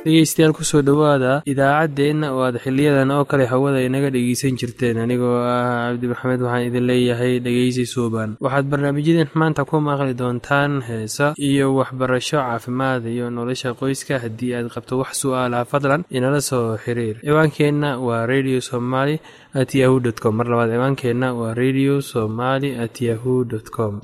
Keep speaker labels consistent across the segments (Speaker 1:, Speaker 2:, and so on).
Speaker 1: dhegeystayaal kusoo dhowaada idaacaddeenna oo aad xiliyadan oo kale hawada inaga dhegeysan jirteen anigoo ah cabdi maxamed waxaan idin leeyahay dhegeysi suuban waxaad barnaamijyadeen maanta ku maqli doontaan heesa iyo waxbarasho caafimaad iyo nolosha qoyska haddii aad qabto wax su-aalaha fadlan inala soo xiriir ciwaankeenna waa radio somaly at yahu dt com mar labaad ciwaankeenna waa radio somaly at yahu dt com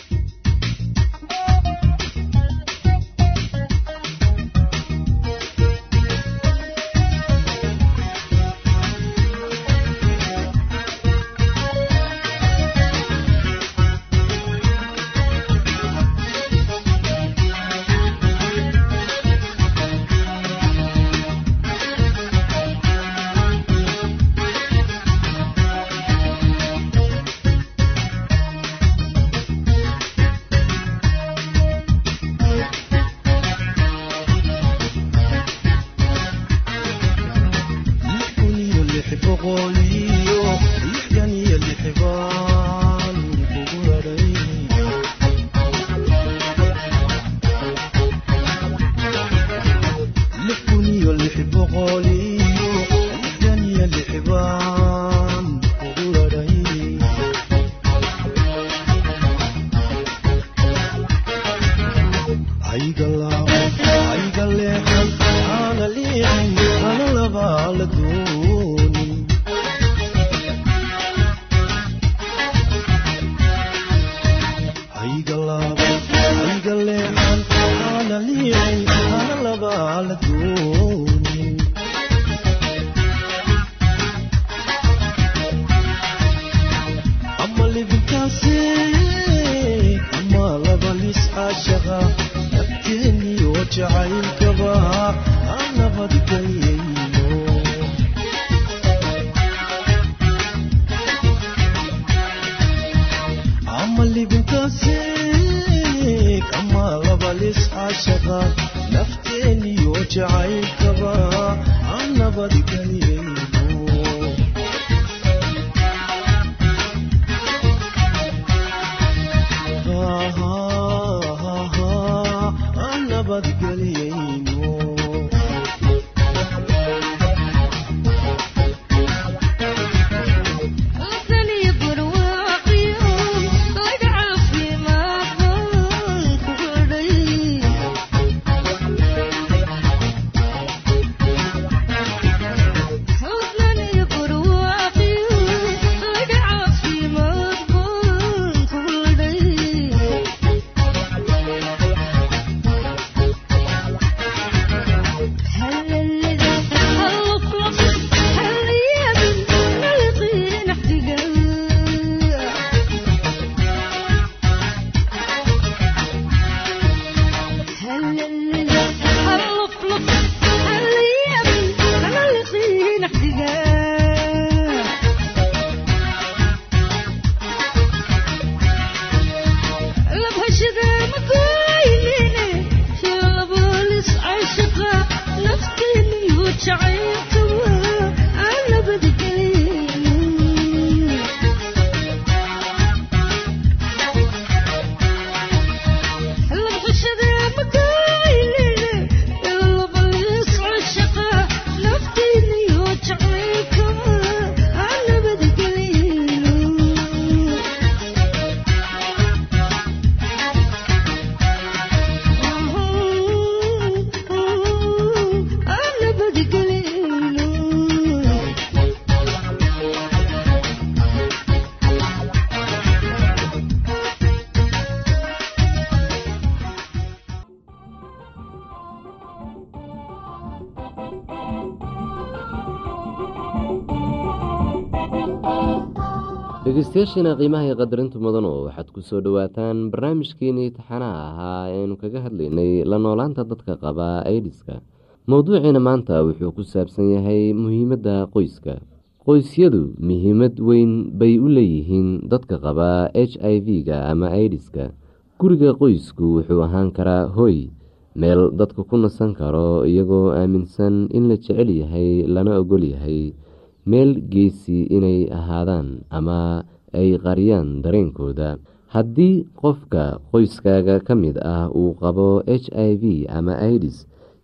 Speaker 2: dhegeystayaashiina qiimaha iyo qadarinta mudanu waxaad ku soo dhowaataan barnaamijkeenii taxanaha ahaa eeaynu kaga hadlaynay la noolaanta dadka qaba aidiska mowduuciina maanta wuxuu ku saabsan yahay muhiimadda qoyska qoysyadu muhiimad weyn bay u leeyihiin dadka qaba h i v-ga ama aidiska guriga qoysku wuxuu ahaan karaa hoy meel dadka ku nasan karo iyagoo aaminsan in la jecel yahay lana ogol yahay meel geesi inay ahaadaan ama ay qariyaan dareenkooda haddii qofka qoyskaaga ka mid ah uu qabo h i v ama idis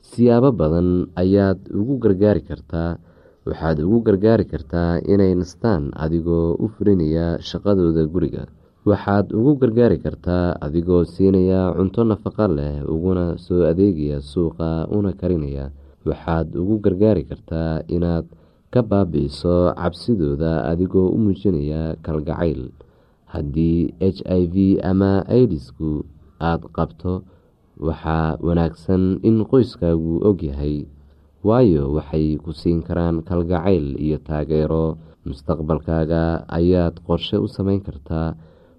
Speaker 2: siyaabo badan ayaad ugu gargaari kartaa waxaad ugu gargaari kartaa inay nastaan adigoo u fulinaya shaqadooda guriga waxaad ugu gargaari kartaa adigoo siinaya cunto nafaqo leh uguna soo adeegaya suuqa una karinaya waxaad ugu gargaari kartaa inaad ka baabi-iso cabsidooda adigoo u muujinaya kalgacayl haddii h i v ama idisku aada qabto waxaa wanaagsan in qoyskaagu ogyahay waayo waxay ku siin karaan kalgacayl iyo taageero mustaqbalkaaga ayaad qorshe u sameyn kartaa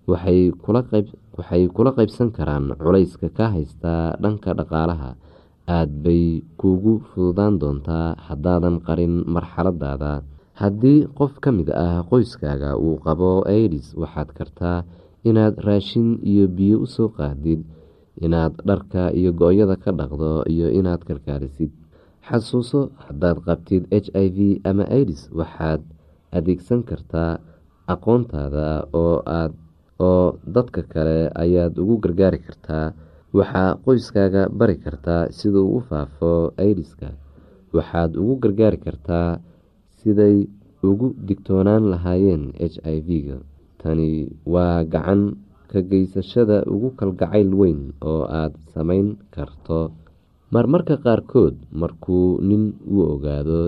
Speaker 2: waxay kula qaybsan karaan culayska ka haystaa dhanka dhaqaalaha aad bay kuugu fududaan doontaa haddaadan qarin marxaladaada haddii qof ka mid ah qoyskaaga uu qabo aidis waxaad kartaa inaad raashin iyo biyo usoo qaadid inaad dharka iyo go-yada ka dhaqdo iyo inaad kalkaalisid xasuuso haddaad qabtid h i v ama idis waxaad adeegsan kartaa aqoontaada oo aad oo dadka kale ayaad ugu gargaari kartaa waxaa qoyskaaga bari kartaa siduu u faafo idiska waxaad ugu gargaari kartaa siday ugu digtoonaan lahaayeen h i v-ga tani waa gacan ka geysashada ugu kalgacayl weyn oo aada sameyn karto marmarka qaarkood markuu nin uu ogaado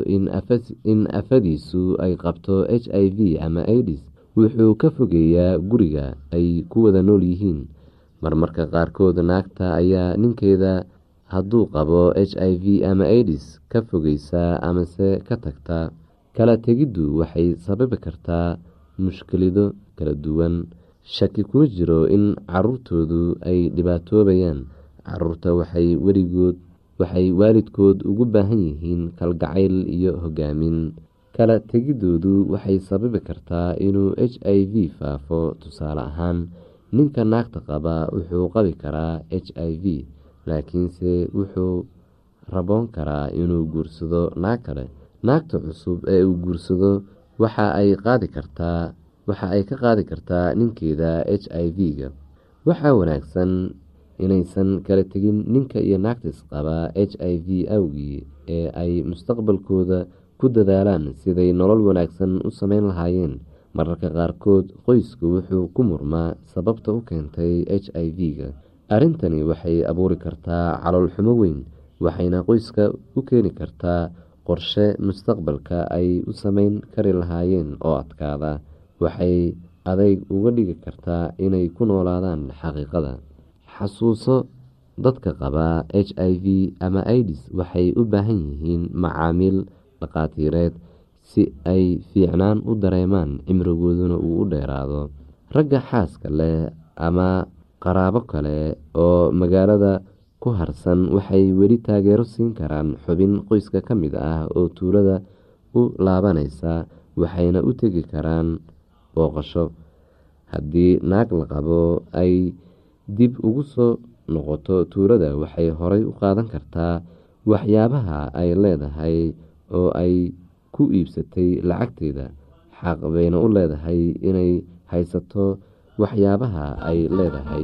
Speaker 2: in afadiisu ay qabto h i v ama idis wuxuu ka fogeeyaa guriga ay ku wada nool yihiin marmarka qaarkood naagta ayaa ninkeeda hadduu qabo h i v ama idis ka fogeysaa amase ka tagta kala tegiddu waxay sababi kartaa mushkilado kala duwan shaki kuma jiro in caruurtoodu ay dhibaatoobayaan caruurta waxay weligood waxay waalidkood ugu baahan yihiin kalgacayl iyo hogaamin kala tegidoodu waxay sababi kartaa inuu h i v faafo tusaale ahaan ninka naagta qaba wuxuu qabi karaa h i v laakiinse wuxuu raboon karaa inuu guursado naag kale naagta cusub ee uu guursado waxa ay qaadi kartaa waxa ay ka qaadi kartaa ninkeeda h i v-ga waxaa wanaagsan inaysan kala tegin ninka iyo naagta isqaba h i v awgii ee ay mustaqbalkooda ku dadaalaan siday nolol wanaagsan u sameyn lahaayeen mararka qaarkood qoysku wuxuu ku murmaa sababta u keentay h i v-ga arrintani waxay abuuri kartaa caloolxumo weyn waxayna qoyska u keeni kartaa qorshe mustaqbalka ay u sameyn kari lahaayeen oo adkaada waxay adayg uga dhigi kartaa inay ku noolaadaan xaqiiqada xasuuso dadka qaba h i v ama idis waxay u baahan yihiin macaamiil dhaqaatiireed si ay fiicnaan u dareemaan cimrigooduna uu u dheeraado ragga xaaska leh ama qaraabo kale oo magaalada ku harsan waxay weli taageero siin karaan xubin qoyska ka mid ah oo tuulada u laabanaysa waxayna u tegi karaan booqasho haddii naag la qabo ay dib ugu soo noqoto tuulada waxay horay u qaadan kartaa waxyaabaha ay leedahay oo ay ku iibsatay lacagteeda xaq bayna u leedahay inay haysato waxyaabaha ay leedahay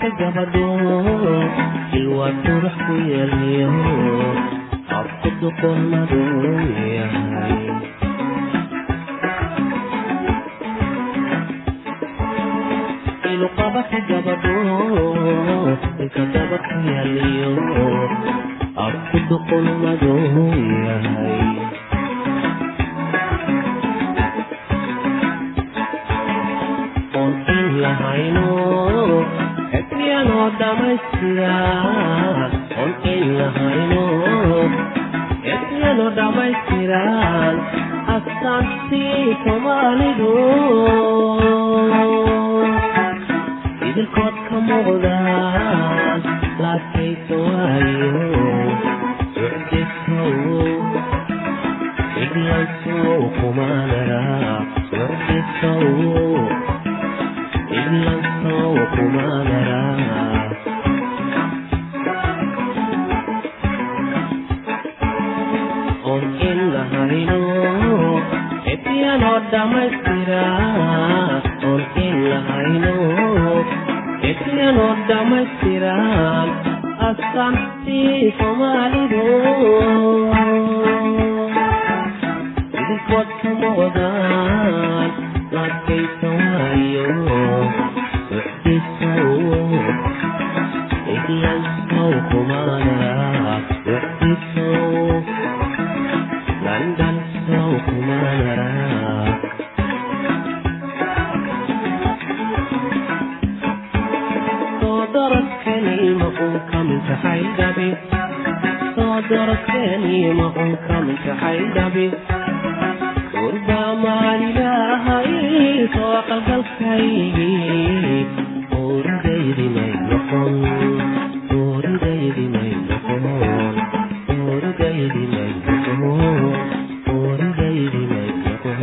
Speaker 3: qabata gabadho ilwaa qurux ku yeeliyo afku duqonadu yahay ilu qabata gabadho ilka gabad ku yeeliyo afku duqonadu yahay oon in lahayno epiyanoo dhamaystira oon in lahayno epiyanoo dhammaystiran astaantii soomaalidu idilkood ka muuqdaan laadkaysa waayo ucdisow iglansow kumaanara ucdisow iglansow kumaanara oon in lahayno epiyanoo dhammaystira oon in lahayno epiyanoo dhammaystiran astaantii soomaalidu idinkood ka muuqdaan laadkaysa waayo ucdisow iglansow kumaanara ucdisow landansow kumaanara soo daradkani ma uun ka mid tahay dhabi soo daradkani ma uun ka mid tahay dhabi gurbaa maalilahay soo qalgalkaygii oridaydi may noqon oridaydi may noqon oridaydi may noqon oridaydi may noqon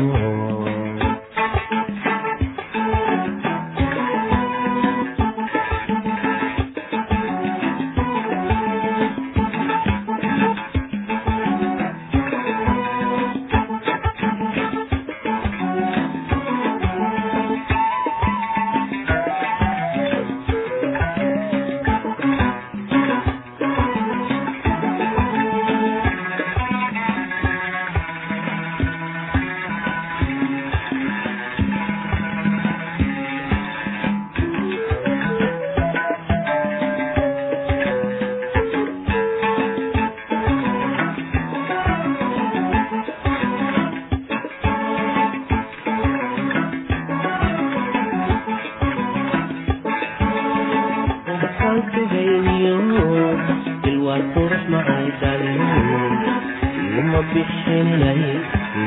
Speaker 3: ubasankagayniyo ilwaa qurux macay dhaliyo ima bixinaysi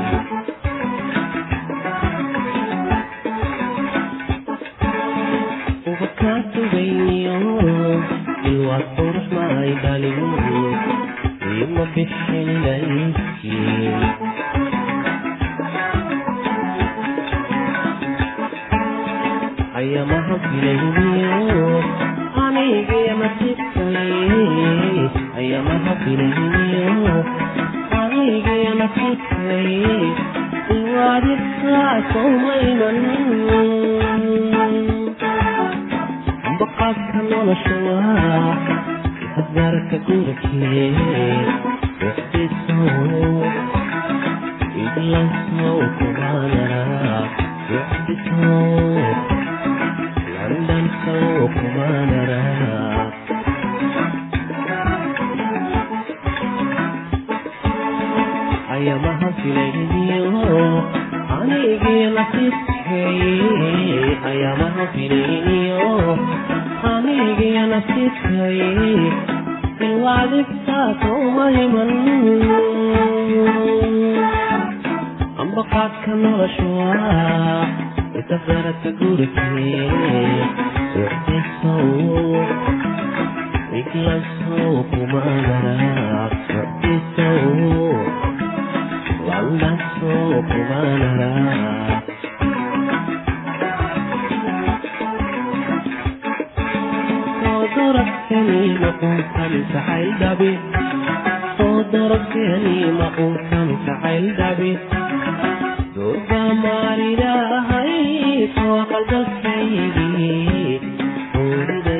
Speaker 3: ubakaantugayniyo ilwaa qurux macay dhaliyo ima bixinaysi ayamaha filayniyo anigii nasiibkay ayamaha filayniyo anigii nasiibkay iwaadibkaa soomaynan ambaqaadka nolosha waa hasgaarka gurikee wixdisow iglansow kumaanara wixdisow london sow kumaanara ayamaha filayniyo anigii nasiibkay ayamaha filayniyo anigii nasiibkay ilwaadibtaa soomayman ambaqaadka nolosha waa isafarata gurikee ucdisow iglansow kumaanara ucdisow landansow kumaanara soo darabkani maquunkan jacayl dhabi soo darabkani maquunkan jacayl dhabi durba maalilahay soo qalbakaygii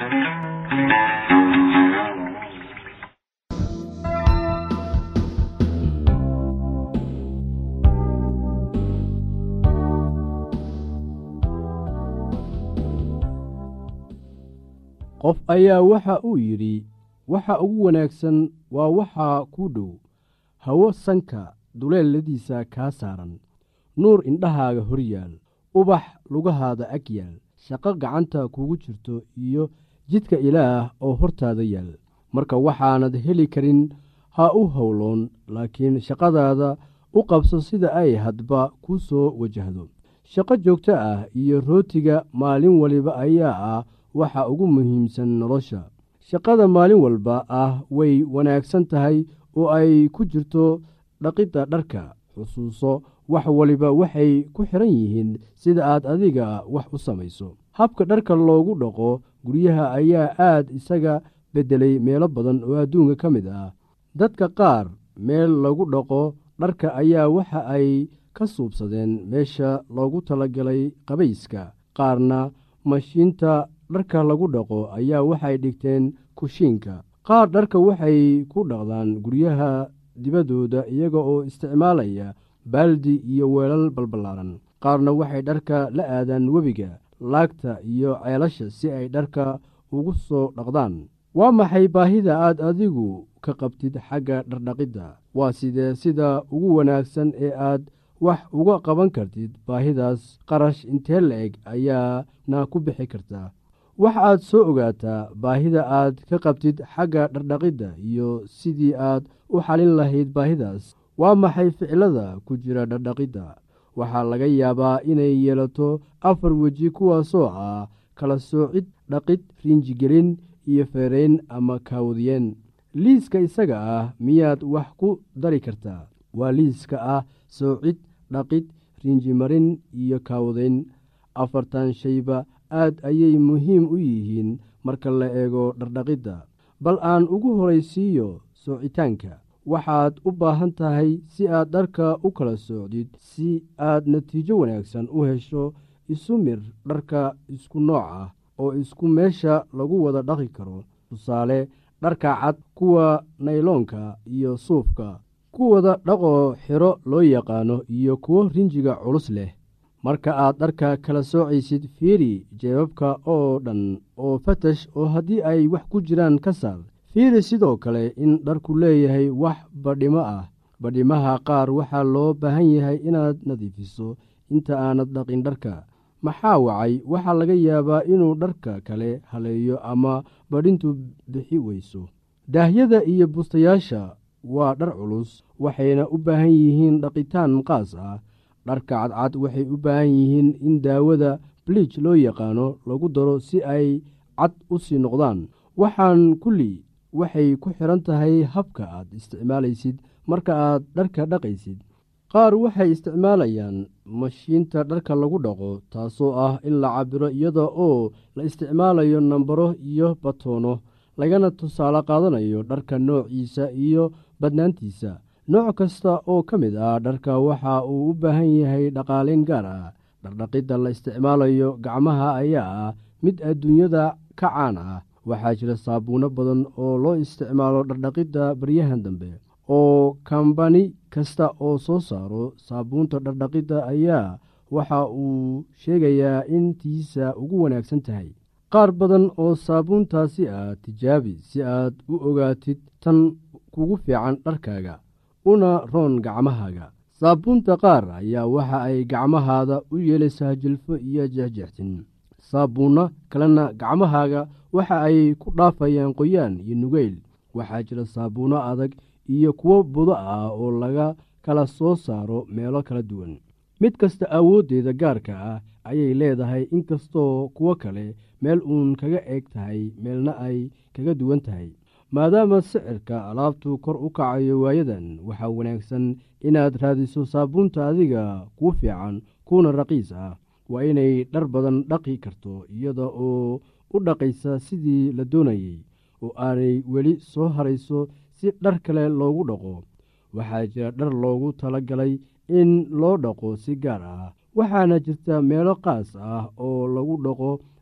Speaker 4: qof ayaa waxa uu yidhi waxa ugu wanaagsan waa waxaa kuu dhow hawo sanka duleeladiisa kaa saaran nuur indhahaaga hor yaal ubax lugahaada ag yaal shaqo gacanta kugu jirto iyo jidka ilaah oo hortaada yaal marka waxaanad heli karin ha u howloon laakiin shaqadaada u qabso sida ay hadba ku soo wajahdo shaqo joogto ah iyo rootiga maalin waliba ayaa ah waxa ugu muhiimsan nolosha shaqada maalin walba ah way wanaagsan tahay oo ay ku jirto dhaqidda dharka xusuuso wax waliba waxay ku xidhan yihiin sida aad adiga wax u samayso habka dharka loogu dhaqo guryaha ayaa aad isaga beddelay meelo badan oo adduunka ka mid ah dadka qaar meel lagu dhaqo dharka ayaa waxa ay ka suubsadeen meesha loogu talagalay qabayska qaarna mashiinta dharka lagu dhaqo ayaa waxay dhigteen kushiinka qaar dharka waxay ku dhaqdaan guryaha dibaddooda iyaga oo isticmaalaya baaldi iyo weelal balballaaran qaarna waxay dharka la aadaan webiga laagta iyo ceelasha si ay dharka ugu soo dhaqdaan waa maxay baahida aad adigu ka qabtid xagga dhardhaqidda waa sidee sida ugu wanaagsan ee aad wax uga qaban kartid baahidaas qarash intee la-eg ayaana ku bixi kartaa wax aad soo ogaataa baahida aad ka qabtid xagga dhardhaqidda iyo sidii aad u xalin lahayd baahidaas waa maxay ficilada ku jira dhardhaqidda waxaa laga yaabaa inay yeelato afar weji kuwaasoo ah kala soocid dhaqid riinjigelin iyo feerayn ama kaawdiyeen liiska isaga ah miyaad wax ku dari kartaa waa liiska ah soocid dhaqid riinjimarin iyo kaawdayn afartan shayba aad ayay muhiim u yihiin marka la eego dhardhaqidda bal aan ugu horaysiiyo soocitaanka waxaad u baahan tahay si aad dharka u kala soocdid si aad natiijo wanaagsan u hesho isu mir dharka isku nooc ah oo isku meesha lagu wada dhaqi karo tusaale dharka cad kuwa nayloonka iyo suufka kuwada dhaqoo xiro loo yaqaano iyo kuwo rinjiga culus leh marka aad dharka kala soocaysid fiiri jeebabka oo dhan oo fatash oo haddii ay wax ku jiraan ka saar fiiri sidoo kale in dharku leeyahay wax badhimo ah badhimaha qaar waxaa loo baahan yahay inaad nadiifiso inta aanad dhaqin dharka maxaa wacay waxaa laga yaabaa inuu dharka kale haleeyo ama badhintu bixi weyso daahyada iyo bustayaasha waa dhar culus waxayna u baahan yihiin dhaqitaan qaas ah dharka cadcad waxay u baahan yihiin in daawada bliij loo yaqaano lagu daro si ay cad u sii noqdaan waxaan kulli waxay ku xidhan tahay habka aad isticmaalaysid marka aad dharka dhaqaysid qaar waxay isticmaalayaan mashiinta dharka lagu dhaqo taasoo ah in la cabiro iyada oo la isticmaalayo nambaro iyo batoono lagana tusaale qaadanayo dharka noociisa iyo badnaantiisa nooc kasta oo ka mid ah dharka waxa uu u baahan yahay dhaqaaleyn gaar ah dhardhaqidda la isticmaalayo gacmaha ayaa ah mid adduunyada ka caan ah waxaa jira saabuuno badan oo loo isticmaalo dhardhaqidda baryahan dambe oo kambani kasta oo soo saaro saabuunta dhardhaqidda ayaa waxa uu sheegayaa in tiisa ugu wanaagsan tahay qaar badan oo saabuuntaasi ah tijaabi si aad u ogaatid tan kugu fiican dharkaaga una roon gacmahaaga saabuunta qaar ayaa waxa ay gacmahaada u yeelaysaa jilfo iyo jexjextin saabuunno kalena gacmahaaga waxa ay ku dhaafayaan qoyaan iyo nugeyl waxaa jira saabuunno adag iyo kuwo budo ah oo laga kala soo saaro meelo kala duwan mid kasta awooddeeda gaarka ah ayay leedahay inkastoo kuwo kale meel uun kaga eeg tahay meelna ay kaga duwan tahay maadaama sicirka alaabtu kor u kacayo waayadan waxaa wanaagsan inaad raadiso saabuunta adiga kuu fiican kuuna raqiis ah waa inay dhar badan dhaqi karto iyada oo u dhaqaysa sidii la doonayey oo aanay weli soo harayso si dhar kale loogu dhaqo waxaa jira dhar loogu tala galay in loo dhaqo si gaar ah waxaana jirta meelo qaas ah oo lagu dhaqo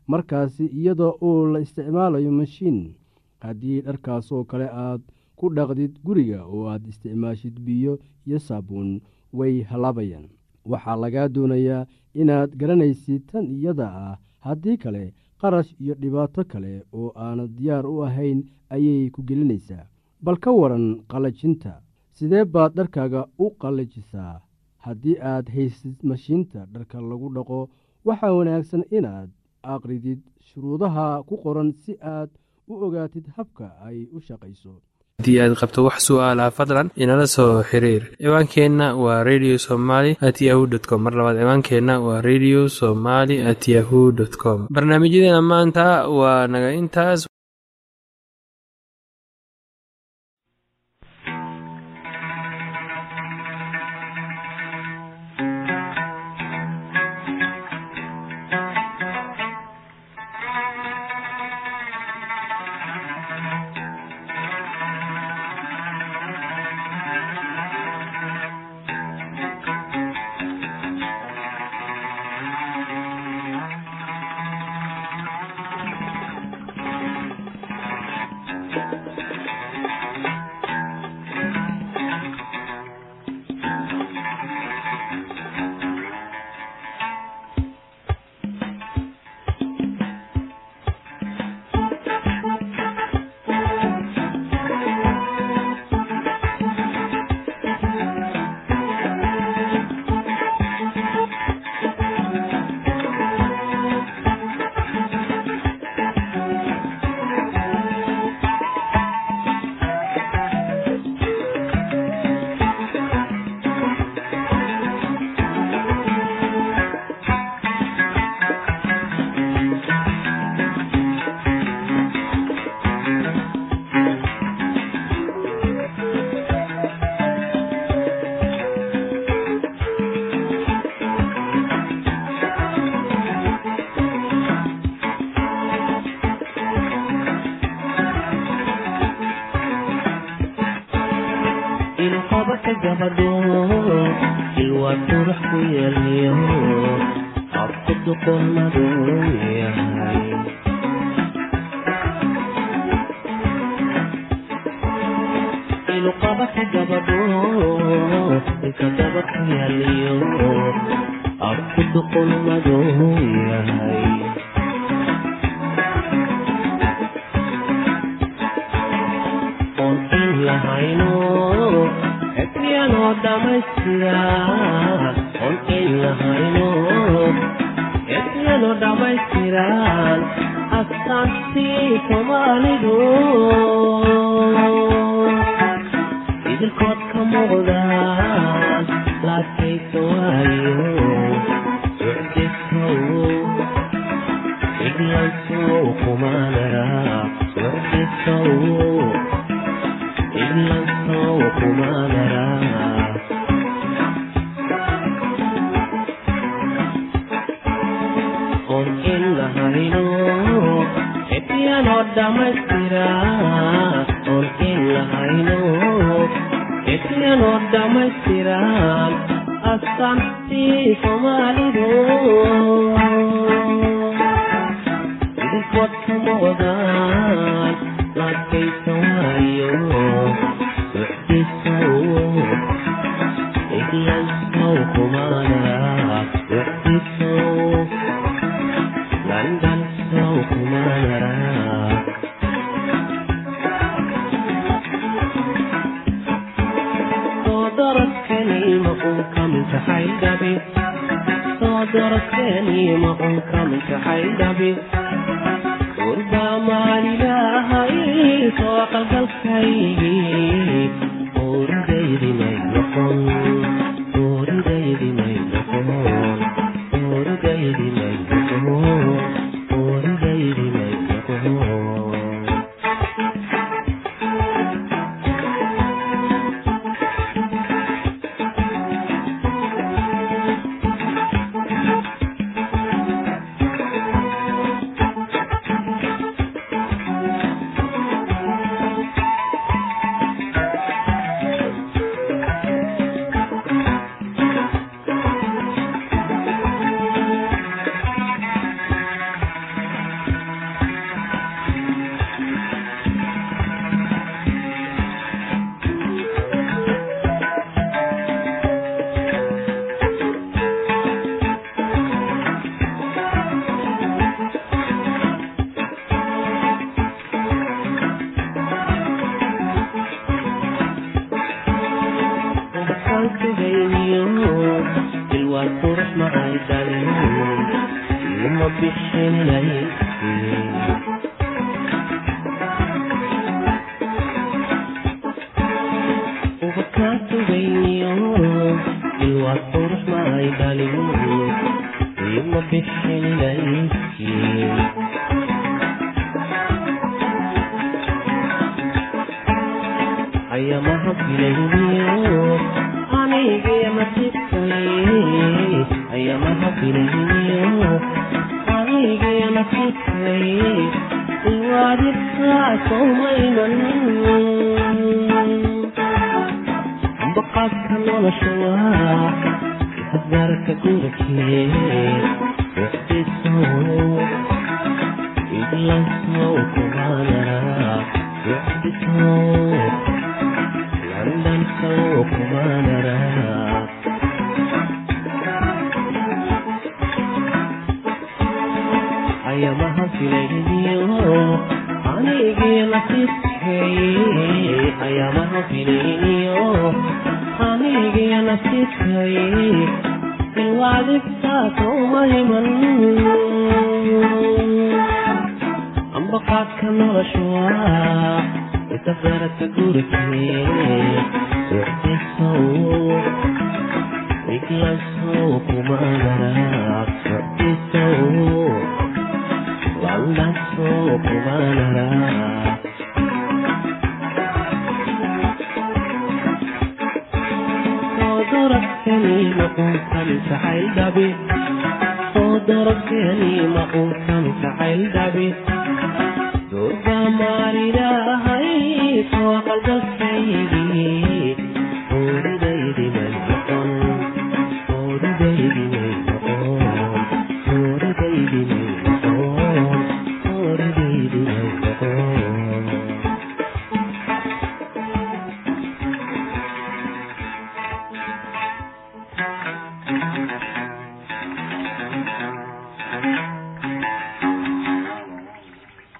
Speaker 4: markaasi iyadoo uu la isticmaalayo mashiin haddii dharkaasoo kale aad ku dhaqdid guriga oo aad isticmaashid biyo iyo saabuun way halaabayaan waxaa lagaa doonayaa inaad garanaysid tan iyada ah haddii kale qarash iyo dhibaato kale oo aanad diyaar u ahayn ayay ku gelinaysaa bal ka waran qallajinta sidee baad dharkaaga u qallajisaa haddii aad haysid mashiinta dharka lagu dhaqo waxaa wanaagsan inaad aqridid shuruudaha ku qoran si aad u ogaatid habka ay u shaqayso
Speaker 1: haddii aad qabto wax su'aalaha fadlan inala soo xiriir ciwaankeenna waa radio somaly at yahu t com mar labaad ciwaankeenna waa radio somaly at yahu dt com barnaamijyadeena maanta waa naga intaas
Speaker 3: ilqabaka gabadho ilwaa qurux ku yeelyo afku duqolmadu yahay ilqabaka gabadho ilka daba ku yeelyo afku duqolmadu yahay oon in lahayno ebriyanoo dhammaystira oon in lahayno ebriyanoo dhammaystiran astaantii soomaalidu idilkood ka muuqdaan laadkaysa waayo socdisow iglansow kumaanara socdisow iglansow kumaanara oon in lahayno ebriyanoo dhammaystira oon in lahayno ebriyanoo dhammaystiran astaantii soomaalidu idinkood ka muuqdaan laadkaysa waayo socdisow iglansow kumaanara socdisow landansow kumaanara soo daradkani ma uu ka mid tahay dhabi soo daradkani ma uu ka mid tahay dhabi urbaa maalilahay soo qalgalkaygii oridaydi may noqon oridaydi may noqon oridaydi may noqon oridaydi may noqon ayamaha filayniyo anigii nasiibkay ayamaha filayniyo anigii nasiibkay iwaadibkaa sowmaynan ambaqaadka nolosha waa hadgaarka gurikee wixdisow iglansow kumaanara wixdisow landansow kumaanara ayamaha filayniyo anigii nasiibkay ayamaha filayniyo anigii nasiibkay ilwaadibtaasowmayman ambaqaadka nolosha waa isafaradka gurikee wixdisow iglansow kumaanara wixdisow landansow kumaanara daragkani maquusan jacayl dhabi soo daragkani maquusan jacayl dhabi durba